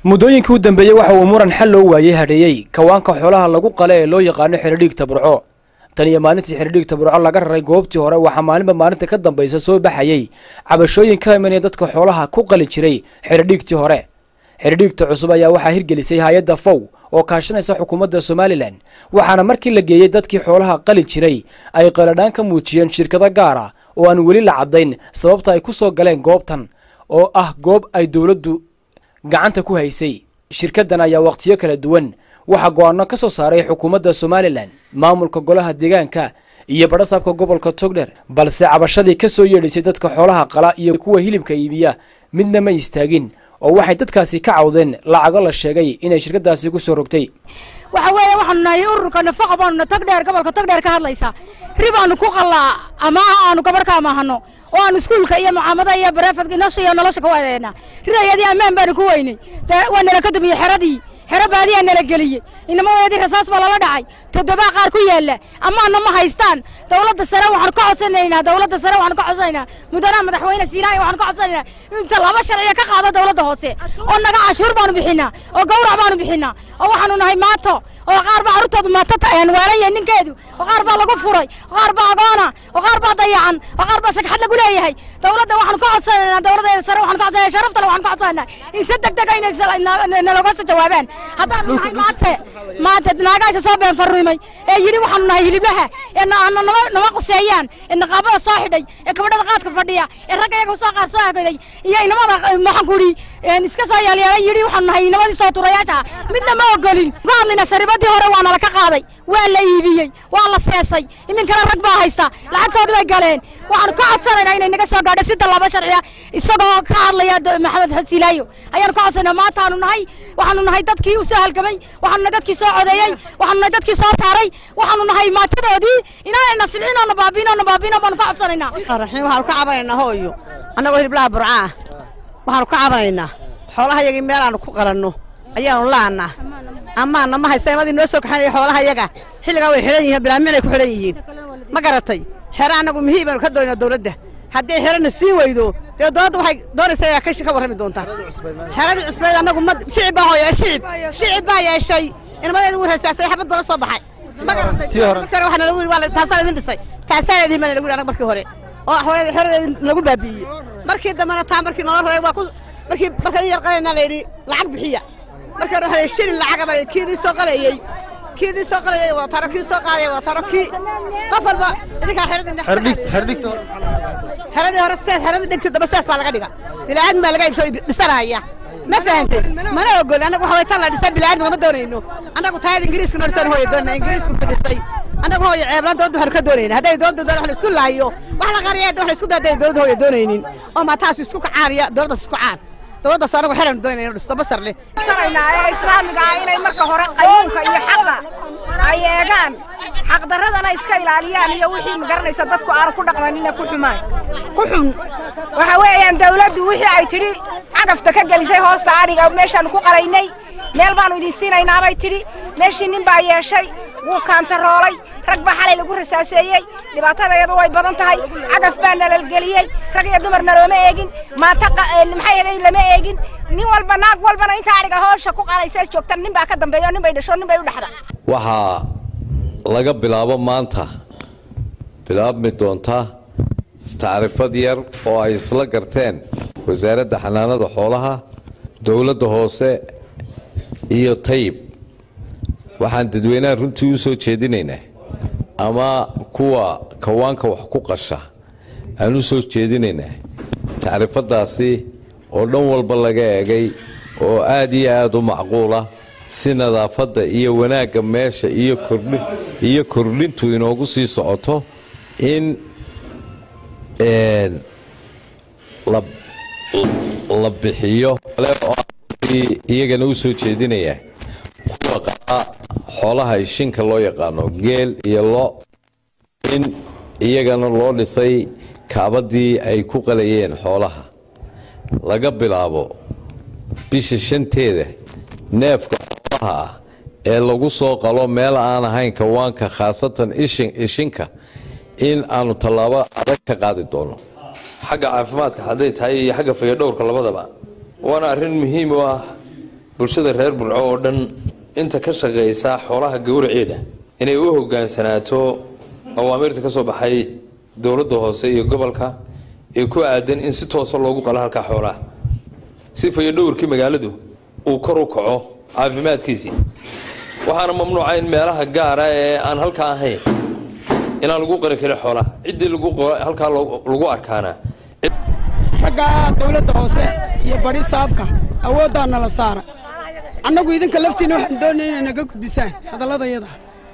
muddooyinkii u dambeeyey waxa uu muran xal loo waayey hadheeyey kawaanka xoolaha lagu qale ee loo yaqaano xeradhiig taburco tan iyo maalintii xeradhiig taburco laga raray goobtii hore waxaa maalinba maalinta ka dambaysa soo baxayey cabashooyin ka imanaya dadka xoolaha ku qali jiray xeradhiigtii hore xeradhiigta cusub ayaa waxaa hirgelisay hay-adda fow oo kaashanaysa xukuumadda somalilan waxaana markii la geeyey dadkii xoolaha qali jiray ay qaladhaan ka muujiyeen shirkado gaar ah oo aan weli la caddayn sababta ay ku soo galeen goobtan oo ah goob ay dowladdu gacanta ku haysay shirkaddan ayaa wakhtiyo kala duwan waxaa go-aano ka soo saaray xukuumadda somalilan maamulka golaha deegaanka iyo badhasaabka gobolka togdher balse cabashadii ka soo yeedhaysay dadka xoolaha qala iyo kuwa hilibka iibiya midna ma istaagin oo waxay dadkaasi ka cawdeen lacago la sheegay inay shirkadaasi ku soo rogtay waxa weeye waxaanu nahay ururka nafaqa baanuna tagdheer gobolka tagdheer ka hadlaysaa ribaanu ku qallaa amaaha aanu gabarh ka amaahano oo aanu iskuulka iyo mucaamada iyo bareefadka nolosha iyo nolosha ka wadeena ridayadii ammaan baanu ku weynay waa nala ka dumiye xeradii xero baadiyaa nala geliyey inamadeedii rasaas baa lala dhacay toddobaa qaar ku yaalla amaana ma haystaan dowladda sare waxaanu ka codsanaynaa dowladda sare waxaanu ka codsanaynaa mudanaha madaxweyne siinaaya waxaanu ka codsanaynaa inta laba sharciya ka qaado dowladda hoose oo naga cashuur baanu bixinaa oo gawrac baanu bixinaa oo waxaanu nahay maato oo qaar baa carruurtoodu maato waalan yahay ninkeedu oo qaar baa lagu furay oo qaar baa agoona oo qaar baa dayacan oo qaar baa sagxad lagu leeyahay dowladda waxaanu ka codsanaynaa dowladda sare waxaanu ka codsanaya sharaftale waxaanu ka codsanaynaa in si deg deg inay naloga soo jawaabaan haddaanu nahay maante maante naagaasha soo been farriimay ee yidhi waxaanu nahay hiliblaha ee nama quseeyaan ee naqaabada soo xidhay ee kabadhada qaadka fadhiya ee ragga iyaga soo qaad soo hagaday iyo inamada maxaan ku idhi iska soo yeelyeelay yidhi waxaanu nahay inamadii soo turayaasha midna ma ogolin ka hadlayna saribadii hore waa nala ka qaaday waa la iibiyey waa la seesay iminkana rag baa haysta lacagtoodi bay galeen waxaanu ka codsanaynaa inay naga soo gaadho si tallaabo sharciya isagoo ka hadlaya maxamed xod silaayo ayaanu ka codsanaynaa maantaanu nahay waxaanu nahay dadkii u soo halgamay waxaanu nahay dadkii soo codeeyey waxaanu nahay dadkii soo saaray waxaanu nahay maatadoodii inaanayna silcin oo na baabiin oo na baabiin baanu ka codsanaynaa raxiim waxaanu ka cabanaynaa hooyo annagoo hiliblaha burcaa waxaanu ka cabanaynaa xoolaha yagii meel aanu ku qalanno ayaanu laannaa amaana ma haysta imadii noo soo kaxanaya xoolaha yaga xilligaa way xidhan yihiin bilaaminay ku xidhan yihiin ma garatay xero annagu mihii baanu ka doonaa dawladda haddii xerana sii weydo dee dowladda waxay doonaysaa ayaa kashi ka warrami doontaa xeradii cusbeed annagu ma shicib baa hooya shicib shicib baa yeeshay inamadeedu wuu rasaasay xabad gola soo baxay ma garatay markii hore waxaa nalagu yidhi waa taasaa idin dhisay taasaa idin ma nalagu yidhi annaga markii hore oo xooladeedi xeradeedi lagu baabi'iyey markii dambena taa markii noola raray waa ku markii markaan yar qalayna la yidhi lacag bixiya markii hore waxaa shilin lacaga baa kiidii soo qalayey kiidii soo qalayay waa taro kii soo qaadaya waa taro kii qof walba idinkaa xeradii xeradii hore sees xeradii dhigtay daba sees baa laga dhiga bilaadan baa laga ibsoo dhisanaya ma fahantay mana ogol annagu waxa way tan la dhisay bilaadan ma doonayno annagu taayad ingiriisku noo dhisan hooya doonaa ingiriisku ku dhisay annagu hooya ceeblaan dowladda waxaanu ka doonayna hadday dowladda doon wax la isku laayo wax la qariya wax la isku daa hadday dowladda hooya doonaynin oo maataasu isku kacaaniya dowladdaas isku caan dowladdaas anagu xeran doonayna inuu dhisto basar leh sharaynaa ee islaamiga ah inay marka hore qayuunka iyo xaqa ay eegaan xaqdarradana iska ilaaliyaan iyo wixii magaranaysa dadku aanu ku dhaqmanina ku xumaan ku xun waxa weeyaan dawladdu wixii ay tidhi cagafta ka gelisay hoosta adhiga meeshaanu ku qalaynay meel baanu idin siinaynaa bay tidhi meeshii nin baa yeeshay wuu kaantaroolay rag baa xalay lagu rasaaseeyey dhibaatadayadu way badan tahay cagaf baa nalalgeliyey rag iyo dumarna looma eegin maanta maxay ahayd lama eegin nin walba naag walbana inta adhiga hoosha ku qalaysa joogtan nin baa ka dambeeyo nin bay dhasho nin bay u dhexda waxaa laga bilaabo maanta bilaabmi doonta tacrifad yar oo ay isla garteen wasaaradda xanaanada xoolaha dowladda hoose iyo tayib waxaan dadweynaha runtii u soo jeedinaynaa ama kuwa kawaanka wax ku qasha aan u soo jeedinaynaa tacrifadaasi oo dhan walba laga eegay oo aad iyo aada u macquula si nadaafadda iyo wanaagga meesha iyo kordhi iyo kordhintu inoogu sii socoto in la bixiyo iyagana u soo jeedinayaa kuwa qaa xoolaha ishinka loo yaqaano geel iyo lo in iyagana loo dhisay kaabadii ay ku qalayeen xoolaha laga bilaabo bisha shanteeda neefka xoolaha ah ee lagu soo qalo meel aan ahayn kawaanka khaasatan ishinka in aanu tallaabo adag ka qaadi doono xagga caafimaadka hadday tahay iyo xagga fayadhowrka labadaba waana arrin muhiim u ah bulshada reer burco oo dhan inta ka shaqaysa xoolaha gowraceeda inay u hogaansanaato awaamiirta ka soo baxay dowladda hoose iyo gobolka ee ku aadan in si toosa loogu qalo halkaa xoolaha si fayodhowrkii magaaladu uu kor u kaco caafimaadkiisii waxaana mamnuuca in meelaha gaara ee aan halkaa ahayn inaan lagu qari karin xoolaha ciddii halkaa lagu arkaana ragga dowladda hoose iyo bari saabka awooddaa nala saara annagu idinka laftiina waxaan doonaya inay naga gudbisaan hadalladayada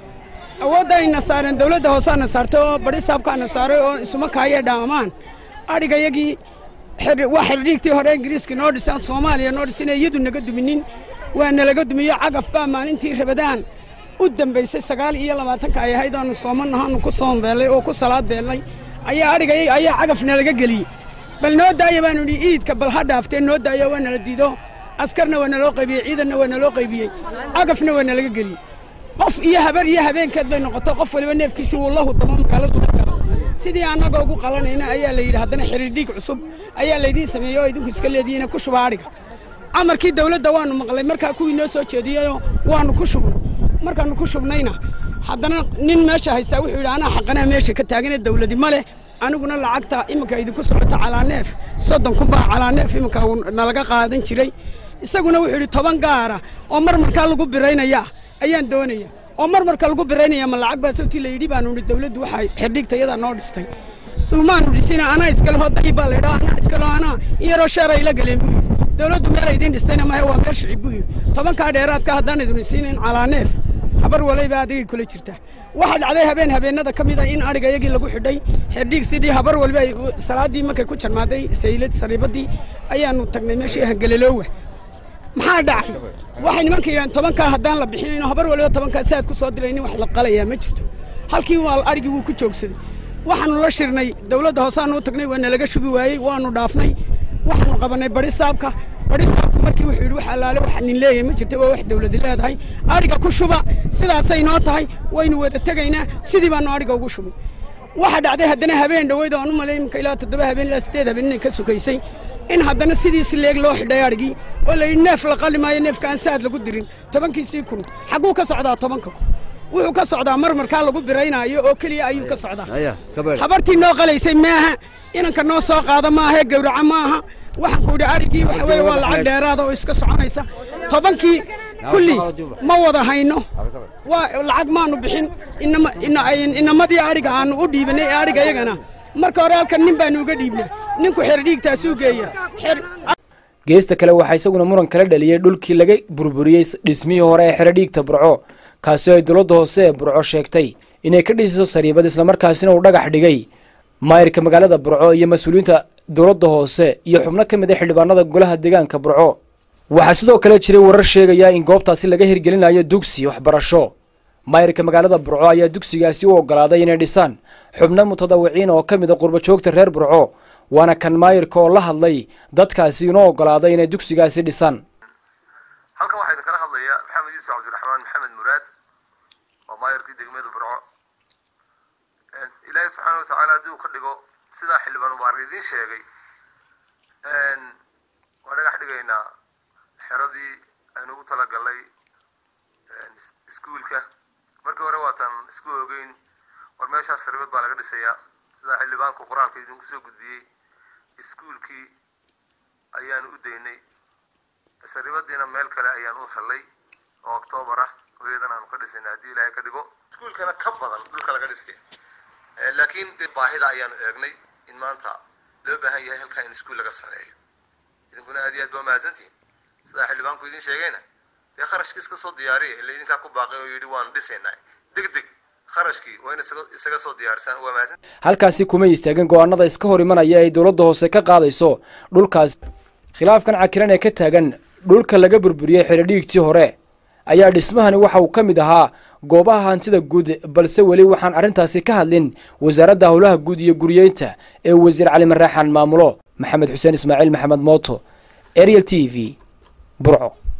awoodda ayna saareen dowladda hooseana saartay oo bari saabkaana saaray oo isuma kaayee dhaamaan adhigayagii waa xidhiigtii hore ingiriiska noo dhisan soomaaliya noo dhisan iyadu naga duminin waa nalaga dumiyo cagaf baa maalintii rabadaan u dambaysay sagaal iyo labaatanka ay ahayd aanu soomanahaanu ku soombeellay oo ku salaad beellay ayaa adhigayay ayaa cagaf nalaga geliyey bal noo daaya baanu idhi iidka bal ha dhaaftee noo daaya waa nala diido askarna waa naloo qaybiyey ciidanna waa naloo qaybiyey cagafna waa nalaga geliyey qof iyo habar iyo habeenkeed bay noqoto qof waliba neefkiisii wuu la hudamo magaaladu la galo sidii annaga ugu qalanayna ayaa la yidhi haddana xiriirdhiig cusub ayaa laydiin sameeyey oo idinku iska leedihiina ku shuba adhiga amarkii dawladda waanu maqlay markaa kuwii noo soo jeediyeyoo waanu ku shubnay markaanu ku shubnayna haddana nin meesha haystaa wuxuu yidhi anaa xaqanaa meesha ka taagane dawladi ma leh aniguna lacagta iminka idinku socoto calaaneef soddon kun baa calaaneef iminka nalaga qaadan jiray isaguna wuxuu yidhi toban gaara oo marmarkaa lagu biraynaya ayaan doonaya oo marmarka lagu biraynaya ma lacag baa sawtii la yidhi baanu idhi dawladdu waxay xidhiigta iyadaa noo dhistay umaanu dhisina anaa iskaleho dayib baa laydhaa anaa iskaleho anaa in yaroo sheer ay la galeen buu yidhi dawladdu meel idiin dhistayna mahe waa meel shicib buu yidhi tobankaa dheeraadka haddaan idin siinin calaaneef habar walayba adigay kula jirtaa waxaa dhacday habeen habeennada ka mida in adhiga iyagii lagu xidhay xerdhiig sidii habar waliba ay salaaddii markay ku jarmaaday saylad sariibadii ayaanu tagnay meeshii hangeleloowa maxaa dhacay waxay nimanka yidhahan tobankaa haddaan la bixinayno habar waliba tobankaa si aad ku soo diray nin wax la qalayaa ma jirto halkii waa adhigii wuu ku joogsaday waxaanu la shirnay dawladda hoosaanu u tagnay waa nalaga shubi waayey waanu dhaafnay waxaanu qabannay bari saabka bari saabku markii wuxuu yidhi wax allaale wax nin leeyahay ma jirta waa wax dawladi leedahay adhiga ku shuba sidaasay noo tahay waynu wada tegaynaa sidii baanu adhiga ugu shubay waxaa dhacday haddana habeen dhoweyd oo aan u malay iminka ilaa toddoba habeen ilaa siddeed habeen inay ka sukaysay in haddana sidiisi leeg loo xidhay adhigii oo la yidhi neef la qali maayo neefka aan saad lagu dirin tobankiisii kun xagguu ka socdaa tobanka kun wuxuu ka socdaa marmarkaa lagu biraynaayo oo keliya ayuu ka socdaa habartii noo qalaysay maaha inanka noo soo qaada maahae gawraca maaha waxaan ku idhi adhigii waxa weeye waa lacag dheeraada oo iska soconaysa tobankii kulli ma wada hayno waa lacag maanu bixin inamadii adhiga aanu u dhiibanay ee adhiga iyagana marka hore halkan nin baanu uga dhiibnaa ninku xerdhiigtaasuu geeya geesta kale waxaa isaguna muran kala dhaliyey dhulkii laga burburiyey dhismihii hore ee xero dhiigta burco kaasi oo ay dowladda hoose ee burco sheegtay inay ka dhisiso sariibad islamarkaasina uu dhagax dhigay maayirka magaalada burco iyo mas-uuliyiinta dowladda hoose iyo xubno ka mid a xildhibaanada golaha deegaanka burco waxaa sidoo kale jiray warar sheegaya in goobtaasi laga hirgelinayo dugsi waxbarasho maayirka magaalada burco ayaa dugsigaasi u ogolaaday inay dhisaan xubno mutadawiciin oo ka mid a qurbajoogta reer burco waana kan maayirka oo la hadlay dadkaasi inoo ogolaaday inay dugsigaasi dhisaan halkan waxaa idinkala hadlaya maxamed yuusuf cabdiraxmaan maxamed muraad oo maayirkii degmada burco ilaahay subxaana wa tacaala haddii uu ka dhigo sidaa xildhibaan mubaarak idiin sheegay waa dhagax dhigaynaa xeradii aynu ugu talagalnay iskuulka markii hore waatan isku ogeyn war meeshaas saribad baa laga dhisayaa sidaa xildhibaanku qoraalka idinku soo gudbiyey iskuulkii ayaanu u daynay saribadiina meel kale ayaan u helay oo octoobar ah oo iyadan aanu ka dhisayna haddii ilaahay ka dhigo iskuulkana ka badan dhulka laga dhisay laakiin dee baahida ayaanu eegnay in maanta loo baahan yahay halkaa in iskuul laga sameeyo idinkuna aad iyo aad baa mahadsantihin sidaa xildhibaanku idin sheegayna dee kharashki iska soo diyaariya ila idinkaa ku baaqay oo yidhi waanu dhisaynaa deg deg kharashkii waa in isaga soo diyaarisaan waa mahadsan halkaasi kuma istaagin go-aanada iska hor imanaya ay dowladda hoose ka qaadayso dhulkaas khilaafkan cakiran ee ka taagan dhulka laga burburiyey xerodhiigtii hore ayaa dhismahani waxa uu ka mid ahaa goobaha hantida guud balse weli waxaan arrintaasi ka hadlin wasaaradda howlaha guud iyo guriyeynta ee wasiir cali maraaxan maamulo maxamed xuseen ismaaciil maxamed mooto ariel t v burco